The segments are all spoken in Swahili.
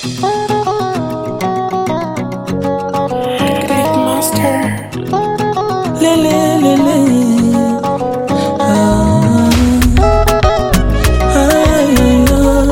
Big monster. Le, le, le, le. Ah. Ay, ah.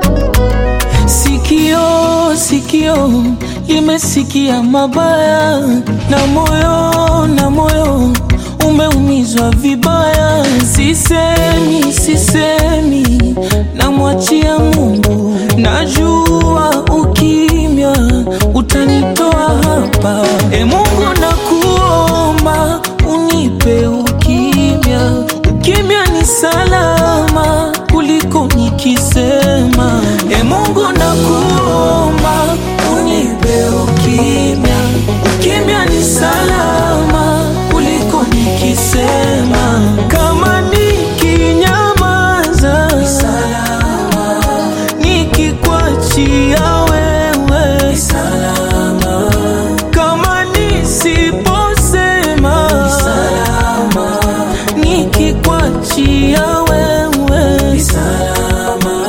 Sikio, sikio limesikia mabaya, na moyo, na moyo umeumizwa vibaya. Sisemi, sisemi, namwachia Mungu. Najua ukimya utanitoa hapa. E Mungu, nakuomba unipe ukimya. Ukimya ni salama kuliko nikisema. E Mungu, nakuomba unipe ukimya. Ukimya ni salama kuliko nikisema. Kama nikinyamaza ni salama, nikikwachia wewe ni salama, kama nisiposema ni salama, nikikwachia wewe ni salama.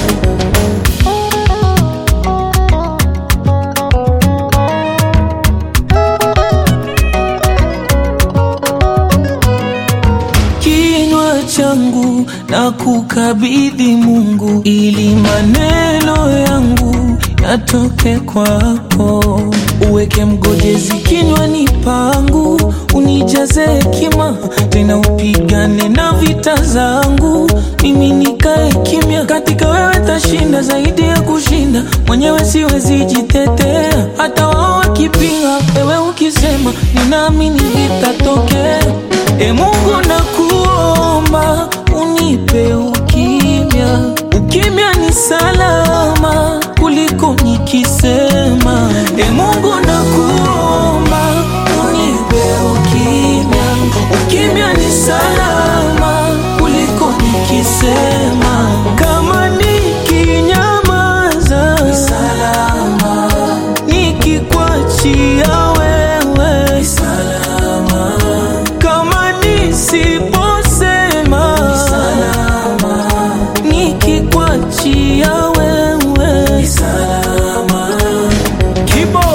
kinywa changu na kukabidhi Mungu, ili maneno yangu yatoke kwako. Uweke mgojezi kinywani pangu, unijaze hekima, tena upigane na vita zangu, mimi nikae kimya. Katika wewe tashinda zaidi ya kushinda, mwenyewe siwezi jitetea, hata wao wakipinga, wewe ukisema, ninaamini vitatokea. E Mungu nakuomba unipe ukimya. Ukimya ni salama kuliko nikisema. E Mungu nakuomba unipe ukimya. Ukimya ni salama kuliko nikisema. Kama nikinyamaza ni salama, nikikwachia wewe ni salama kama nisiposema ni salama, nikikwachia wewe ni salama. Kibo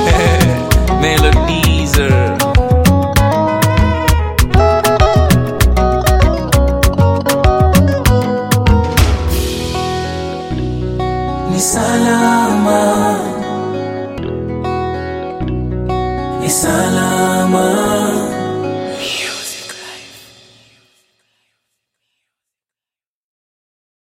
Melodizer. ni salama, ni salama.